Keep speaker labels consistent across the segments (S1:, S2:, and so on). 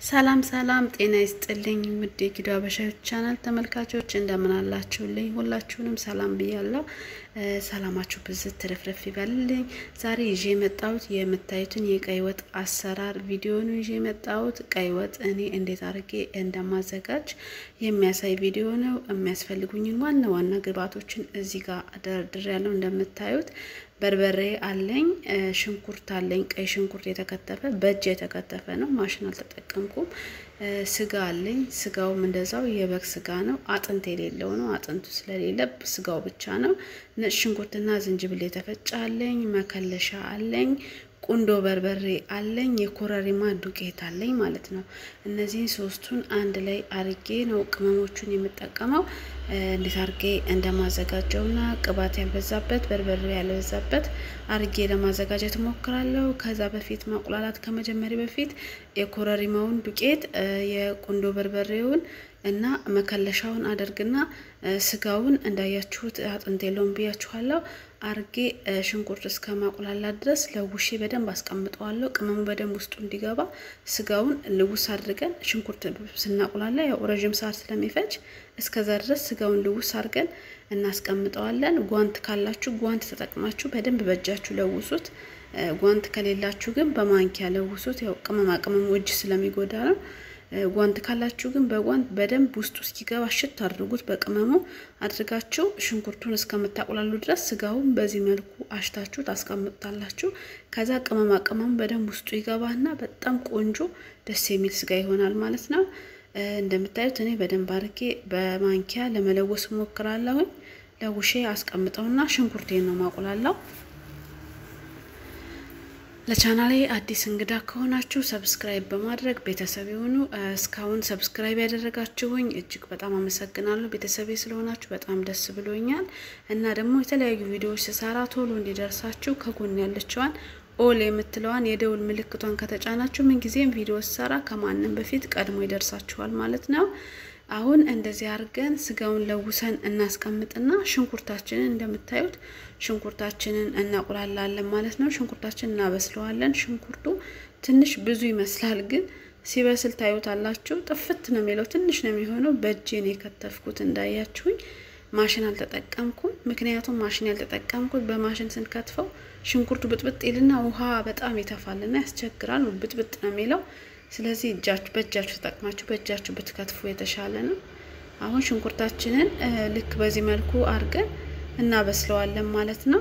S1: ሰላም ሰላም፣ ጤና ይስጥልኝ ውድ የጊዶ አበሻዎች ቻናል ተመልካቾች እንደምን አላችሁልኝ? ሁላችሁንም ሰላም ብያለሁ። ሰላማችሁ ብዝት ትርፍርፍ ይበልልኝ። ዛሬ ይዤ የመጣሁት የምታዩትን የቀይ ወጥ አሰራር ቪዲዮ ነው ይዤ የመጣሁት። ቀይ ወጥ እኔ እንዴት አድርጌ እንደማዘጋጅ የሚያሳይ ቪዲዮ ነው። የሚያስፈልጉኝን ዋና ዋና ግብአቶችን እዚህ ጋር ደርድር ያለው እንደምታዩት በርበሬ አለኝ፣ ሽንኩርት አለኝ፣ ቀይ ሽንኩርት የተከተፈ በእጅ የተከተፈ ነው፣ ማሽን አልተጠቀምኩም። ስጋ አለኝ፣ ስጋውም እንደዛው የበግ ስጋ ነው፣ አጥንት የሌለው ነው። አጥንቱ ስለሌለ ስጋው ብቻ ነው። ነጭ ሽንኩርትና ዝንጅብል የተፈጨ አለኝ፣ መከለሻ አለኝ፣ ቁንዶ በርበሬ አለኝ፣ የኮረሪማ ዱቄት አለኝ ማለት ነው። እነዚህን ሶስቱን አንድ ላይ አርጌ ነው ቅመሞቹን የምጠቀመው እንዴት አርጌ እንደማዘጋጀውና ቅባት ያልበዛበት በርበሬ ያልበዛበት አርጌ ለማዘጋጀት እሞክራለሁ። ከዛ በፊት ማቁላላት ከመጀመሪያ በፊት የኮረሪማውን ዱቄት የቁንዶ በርበሬውን እና መከለሻውን አደርግና ስጋውን እንዳያችሁት አጥንት የለውም ብያችኋለሁ። አርጌ ሽንኩርት እስከ ማቁላላት ድረስ ለውሼ በደንብ አስቀምጠዋለሁ። ቅመሙ በደንብ ውስጡ እንዲገባ ስጋውን ልውስ አድርገን ሽንኩርት ስናቁላላ ያው ረዥም ሰዓት ስለሚፈጅ እስከዛ ድረስ ስጋውን ልውስ አድርገን እናስቀምጠዋለን። ጓንት ካላችሁ ጓንት ተጠቅማችሁ በደንብ በእጃችሁ ለውሱት። ጓንት ከሌላችሁ ግን በማንኪያ ለውሱት። ያው ቅመማ ቅመሙ እጅ ስለሚጎዳ ነው። ጓንት ካላችሁ ግን በጓንት በደንብ ውስጡ እስኪገባ ሽት አድርጉት። በቅመሙ አድርጋችሁ ሽንኩርቱን እስከምታቁላሉ ድረስ ስጋውን በዚህ መልኩ አሽታችሁ ታስቀምጡታላችሁ። ከዛ ቅመማ ቅመሙ በደንብ ውስጡ ይገባና በጣም ቆንጆ ደስ የሚል ስጋ ይሆናል ማለት ነው። እንደምታዩት እኔ በደንብ አድርጌ በማንኪያ ለመለወስ ሞክራለሁኝ። ለውሼ አስቀምጠውና ሽንኩርቴን ነው ማቁላላው። ለቻናሌ አዲስ እንግዳ ከሆናችሁ ሰብስክራይብ በማድረግ ቤተሰብ የሆኑ እስካሁን ሰብስክራይብ ያደረጋችሁኝ እጅግ በጣም አመሰግናለሁ። ቤተሰቤ ስለሆናችሁ በጣም ደስ ብሎኛል እና ደግሞ የተለያዩ ቪዲዮዎች ስሰራ ቶሎ እንዲደርሳችሁ ከጎን ያለችዋን ኦል የምትለዋን የደውል ምልክቷን ከተጫናችሁ ምንጊዜም ቪዲዮ ስሰራ ከማንም በፊት ቀድሞ ይደርሳችኋል ማለት ነው። አሁን እንደዚህ አድርገን ስጋውን ለውሰን እናስቀምጥና ሽንኩርታችንን እንደምታዩት ሽንኩርታችንን እናቁላላለን ማለት ነው። ሽንኩርታችንን እናበስለዋለን። ሽንኩርቱ ትንሽ ብዙ ይመስላል፣ ግን ሲበስል ታዩታላችሁ። ጥፍት ነው የሚለው፣ ትንሽ ነው የሚሆነው። በእጄን የከተፍኩት እንዳያችሁኝ። ማሽን አልተጠቀምኩም። ምክንያቱም ማሽን ያልተጠቀምኩት በማሽን ስንከትፈው ሽንኩርቱ ብጥብጥ ይልና ውሃ በጣም ይተፋልና ያስቸግራል። ብጥብጥ ነው የሚለው ስለዚህ እጃችሁ በእጃችሁ ተጠቅማችሁ በእጃችሁ ብትከትፉ የተሻለ ነው። አሁን ሽንኩርታችንን ልክ በዚህ መልኩ አድርገን እናበስለዋለን ማለት ነው።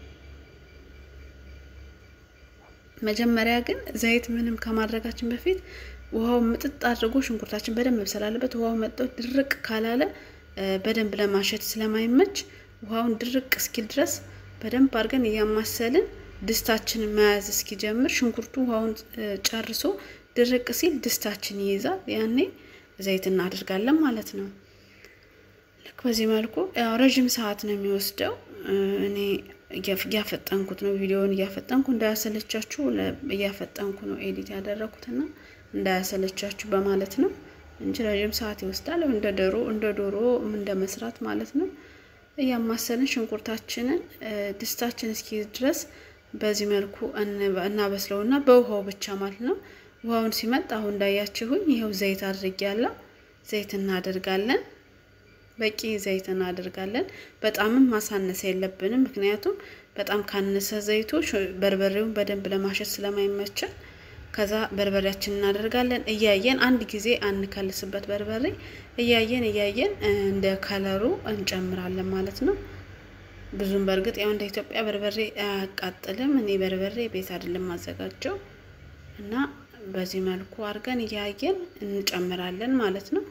S1: መጀመሪያ ግን ዘይት ምንም ከማድረጋችን በፊት ውሃው ምጥጥ አድርጎ ሽንኩርታችን በደንብ መብሰል አለበት። ውሃው መጥቶ ድርቅ ካላለ በደንብ ለማሸት ስለማይመች ውሃውን ድርቅ እስኪል ድረስ በደንብ አድርገን እያማሰልን ድስታችንን መያዝ እስኪጀምር ሽንኩርቱ ውሃውን ጨርሶ ድርቅ ሲል ድስታችን ይይዛል። ያኔ ዘይት እናደርጋለን ማለት ነው። ልክ በዚህ መልኩ ያው ረዥም ሰዓት ነው የሚወስደው። እኔ እያፈጠንኩት ነው፣ ቪዲዮውን እያፈጠንኩ እንዳያሰለቻችሁ እያፈጠንኩ ነው ኤዲት ያደረኩትና እንዳያሰለቻችሁ በማለት ነው እንጂ ረዥም ሰዓት ይወስዳል። እንደ ዶሮ እንደ ዶሮ እንደ መስራት ማለት ነው። እያማሰልን ሽንኩርታችንን ድስታችን እስኪይዝ ድረስ በዚህ መልኩ እናበስለውና በውሃው ብቻ ማለት ነው። ውሃውን ሲመጥ አሁን እንዳያችሁኝ ይኸው ዘይት አድርጌያለሁ። ዘይት እናደርጋለን። በቂ ዘይት እናደርጋለን። በጣምም ማሳነስ የለብንም፣ ምክንያቱም በጣም ካነሰ ዘይቱ በርበሬውን በደንብ ለማሸት ስለማይመቸን። ከዛ በርበሬያችን እናደርጋለን። እያየን አንድ ጊዜ አንከልስበት በርበሬ እያየን እያየን እንደ ከለሩ እንጨምራለን ማለት ነው። ብዙም በእርግጥ ያው እንደ ኢትዮጵያ በርበሬ አያቃጥልም። እኔ በርበሬ ቤት አይደለም ማዘጋጀው እና በዚህ መልኩ አድርገን እያየን እንጨምራለን ማለት ነው።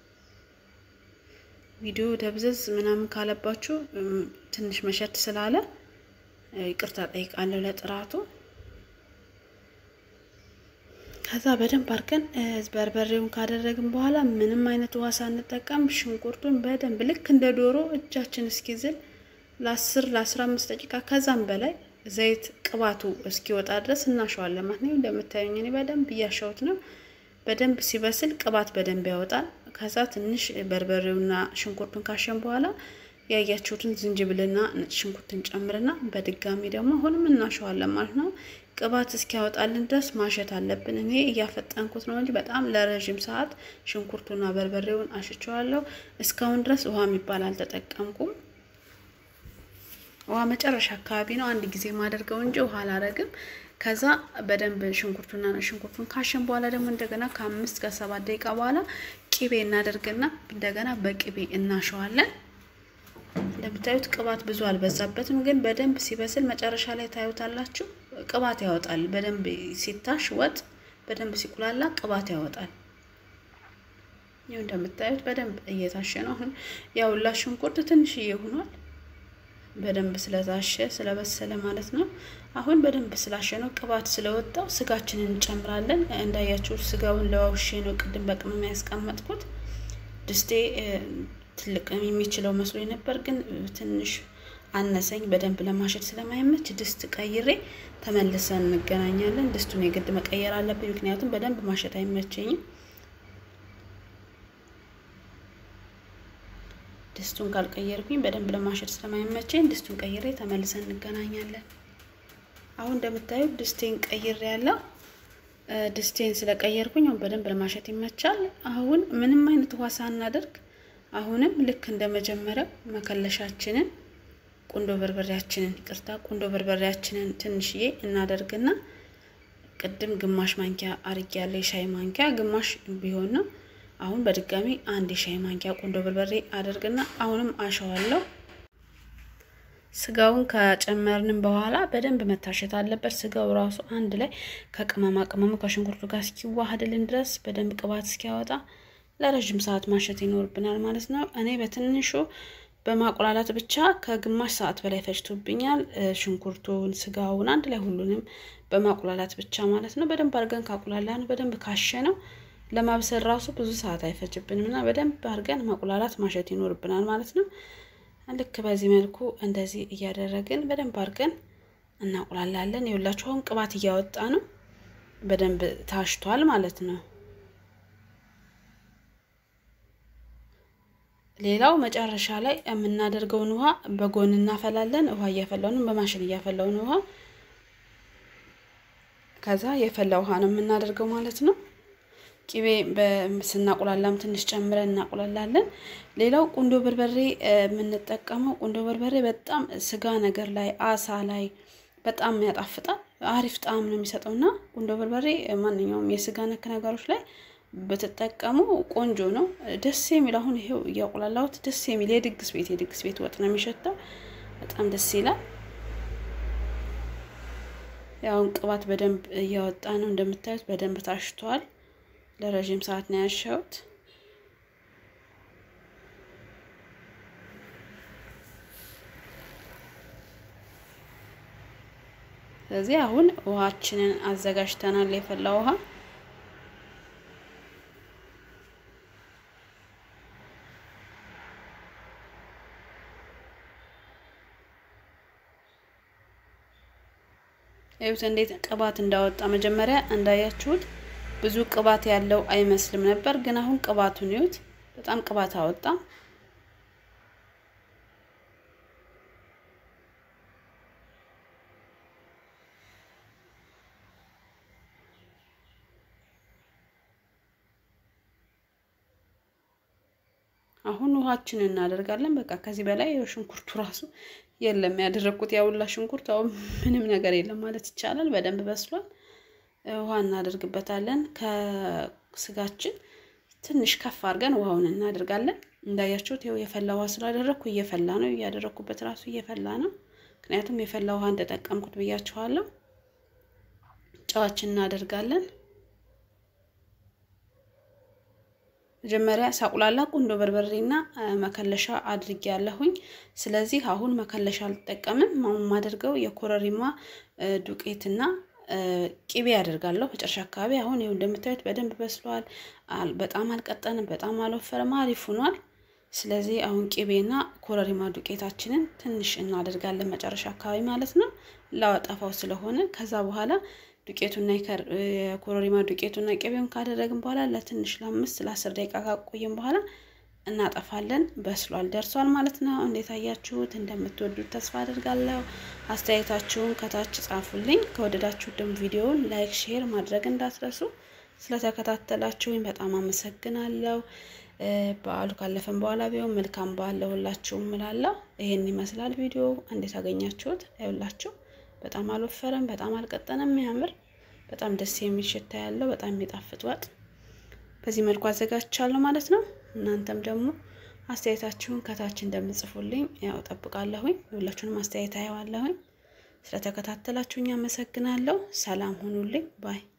S1: ቪዲዮ ደብዘዝ ምናምን ካለባችሁ ትንሽ መሸት ስላለ ይቅርታ ጠይቃለሁ ለጥራቱ። ከዛ በደንብ አድርገን በርበሬውን ካደረግን በኋላ ምንም አይነት ውሃ ሳንጠቀም ሽንኩርቱን በደንብ ልክ እንደ ዶሮ እጃችን እስኪዝል ለአስር ለአስራ አምስት ደቂቃ ከዛም በላይ ዘይት ቅባቱ እስኪወጣ ድረስ እናሸዋለን ማለት ነው። እንደምታዩኝ እኔ በደንብ እያሸሁት ነው። በደንብ ሲበስል ቅባት በደንብ ያወጣል። ከዛ ትንሽ በርበሬውና ሽንኩርቱን ካሸን በኋላ ያያችሁትን ዝንጅብልና ነጭ ሽንኩርትን ጨምርና በድጋሚ ደግሞ አሁንም እናሸዋለን ማለት ነው። ቅባት እስኪያወጣልን ድረስ ማሸት አለብን። እኔ እያፈጠንኩት ነው እንጂ በጣም ለረዥም ሰዓት ሽንኩርቱና በርበሬውን አሽቸዋለሁ። እስካሁን ድረስ ውሃ የሚባል አልተጠቀምኩም። ውሃ መጨረሻ አካባቢ ነው አንድ ጊዜ ማደርገው እንጂ ውሃ አላረግም። ከዛ በደንብ ሽንኩርቱና ሽንኩርቱን ካሸን በኋላ ደግሞ እንደገና ከአምስት ከሰባት ደቂቃ በኋላ ቂቤ እናደርግና እንደገና በቂቤ እናሸዋለን። እንደምታዩት ቅባት ብዙ አልበዛበትም፣ ግን በደንብ ሲበስል መጨረሻ ላይ ታዩታላችሁ። ቅባት ያወጣል። በደንብ ሲታሽ ወጥ በደንብ ሲቁላላ ቅባት ያወጣል። ይኸው እንደምታዩት በደንብ እየታሸ ነው። አሁን ያውላ ሽንኩርት ትንሽዬ ሆኗል። በደንብ ስለታሸ ስለበሰለ ማለት ነው። አሁን በደንብ ስላሸ ነው ቅባት ስለወጣው ስጋችንን እንጨምራለን። እንዳያችሁ ስጋውን ለዋውሼ ነው ቅድም በቅመም ያስቀመጥኩት። ድስቴ ትልቅ የሚችለው መስሎ ነበር፣ ግን ትንሽ አነሰኝ። በደንብ ለማሸት ስለማይመች ድስት ቀይሬ ተመልሰን እንገናኛለን። ድስቱን የግድ መቀየር አለብኝ፣ ምክንያቱም በደንብ ማሸት አይመቸኝም። ድስቱን ካልቀየርኩኝ በደንብ ለማሸት ስለማይመቸኝ ድስቱን ቀይሬ ተመልሰን እንገናኛለን። አሁን እንደምታዩት ድስቴን ቀይሬ ያለው ድስቴን ስለቀየርኩኝ አሁን በደንብ ለማሸት ይመቻል። አሁን ምንም አይነት ውሃ ሳናደርግ አሁንም ልክ እንደ መጀመሪያው መከለሻችንን ቁንዶ በርበሬያችንን ይቅርታ፣ ቁንዶ በርበሬያችንን ትንሽዬ እናደርግና ቅድም ግማሽ ማንኪያ አርጌ ያለ የሻይ ማንኪያ ግማሽ ቢሆን ነው። አሁን በድጋሚ አንድ የሻይ ማንኪያ ቁንዶ በርበሬ አደርግና አሁንም አሸዋለሁ። ስጋውን ከጨመርንም በኋላ በደንብ መታሸት አለበት። ስጋው ራሱ አንድ ላይ ከቅመማ ቅመሙ ከሽንኩርቱ ጋር እስኪዋሃድልን ድረስ በደንብ ቅባት እስኪያወጣ ለረዥም ሰዓት ማሸት ይኖርብናል ማለት ነው። እኔ በትንሹ በማቁላላት ብቻ ከግማሽ ሰዓት በላይ ፈጅቶብኛል። ሽንኩርቱን፣ ስጋውን አንድ ላይ ሁሉንም በማቁላላት ብቻ ማለት ነው። በደንብ አድርገን ካቁላላን በደንብ ካሸ ነው ለማብሰል ራሱ ብዙ ሰዓት አይፈጅብንም እና በደንብ አድርገን ማቁላላት ማሸት ይኖርብናል ማለት ነው። ልክ በዚህ መልኩ እንደዚህ እያደረግን በደንብ አድርገን እናቁላላለን። የሁላችሁ አሁን ቅባት እያወጣ ነው። በደንብ ታሽቷል ማለት ነው። ሌላው መጨረሻ ላይ የምናደርገውን ውሃ በጎን እናፈላለን። ውሃ እያፈላውን በማሽን እያፈላውን ውሃ ከዛ የፈላ ውሃ ነው የምናደርገው ማለት ነው። ቂቤ ስናቁላላም ትንሽ ጨምረን እናቁላላለን። ሌላው ቁንዶ በርበሬ የምንጠቀመው ቁንዶ በርበሬ በጣም ስጋ ነገር ላይ አሳ ላይ በጣም ያጣፍጣል። አሪፍ ጣዕም ነው የሚሰጠው እና ቁንዶ በርበሬ ማንኛውም የስጋ ነክ ነገሮች ላይ ብትጠቀሙ ቆንጆ ነው። ደስ የሚል አሁን ይሄው እያቁላላሁት ደስ የሚል የድግስ ቤት የድግስ ቤት ወጥ ነው የሚሸተው። በጣም ደስ ይላል። ያውን ቅባት በደንብ እያወጣ ነው እንደምታዩት በደንብ ታሽቷል። ለረዥም ሰዓት ነው ያሸሁት። ስለዚህ አሁን ውሃችንን አዘጋጅተናል። የፈላ ውሃ ይኸውት እንዴት ቅባት እንዳወጣ መጀመሪያ እንዳያችሁት ብዙ ቅባት ያለው አይመስልም ነበር፣ ግን አሁን ቅባቱን ይዩት። በጣም ቅባት አወጣ። አሁን ውሃችንን እናደርጋለን። በቃ ከዚህ በላይ ሽንኩርቱ ራሱ የለም ያደረግኩት ያውላ ሽንኩርት አሁን ምንም ነገር የለም ማለት ይቻላል። በደንብ በስሏል። ውሃ እናደርግበታለን። ከስጋችን ትንሽ ከፍ አድርገን ውሃውን እናደርጋለን። እንዳያችሁት ይኸው የፈላ ውሃ ስላደረግኩ እየፈላ ነው። እያደረግኩበት ራሱ እየፈላ ነው። ምክንያቱም የፈላ ውሃ እንደጠቀምኩት ብያችኋለሁ። ጨዋችን እናደርጋለን። መጀመሪያ ሳቁላላ ቁንዶ በርበሬና መከለሻ አድርጌ ያለሁኝ። ስለዚህ አሁን መከለሻ አልጠቀምም። የማደርገው የኮረሪማ ዱቄትና ቂቤ ያደርጋለሁ መጨረሻ አካባቢ። አሁን ይኸው እንደምታዩት በደንብ በስሏል። በጣም አልቀጠንም፣ በጣም አልወፈረም፣ አሪፍ ሆኗል። ስለዚህ አሁን ቂቤና ኮረሪማ ዱቄታችንን ትንሽ እናደርጋለን መጨረሻ አካባቢ ማለት ነው፣ ላወጣፋው ስለሆነ ከዛ በኋላ ዱቄቱና የኮረሪማ ዱቄቱና ቅቤውን ካደረግን በኋላ ለትንሽ ለአምስት ለአስር ደቂቃ ካቆየን በኋላ እናጠፋለን። በስሏል፣ ደርሷል ማለት ነው። እንዴት አያችሁት? እንደምትወዱት ተስፋ አድርጋለሁ። አስተያየታችሁን ከታች ጻፉልኝ። ከወደዳችሁት ደግሞ ቪዲዮውን ላይክ፣ ሼር ማድረግ እንዳትረሱ። ስለተከታተላችሁኝ በጣም አመሰግናለሁ። በዓሉ ካለፈን በኋላ ቢሆን መልካም በዓል ለሁላችሁም እላለሁ። ይሄን ይመስላል ቪዲዮ። እንዴት አገኛችሁት? ይኸውላችሁ በጣም አልወፈረም፣ በጣም አልቀጠነም። የሚያምር በጣም ደስ የሚል ሽታ ያለው በጣም የሚጣፍጥ ወጥ በዚህ መልኩ አዘጋጅቻለሁ ማለት ነው። እናንተም ደግሞ አስተያየታችሁን ከታች እንደምጽፉልኝ ያው ጠብቃለሁኝ። ሁላችሁንም አስተያየት አየዋለሁኝ። ስለተከታተላችሁኝ አመሰግናለሁ። ሰላም ሁኑልኝ ባይ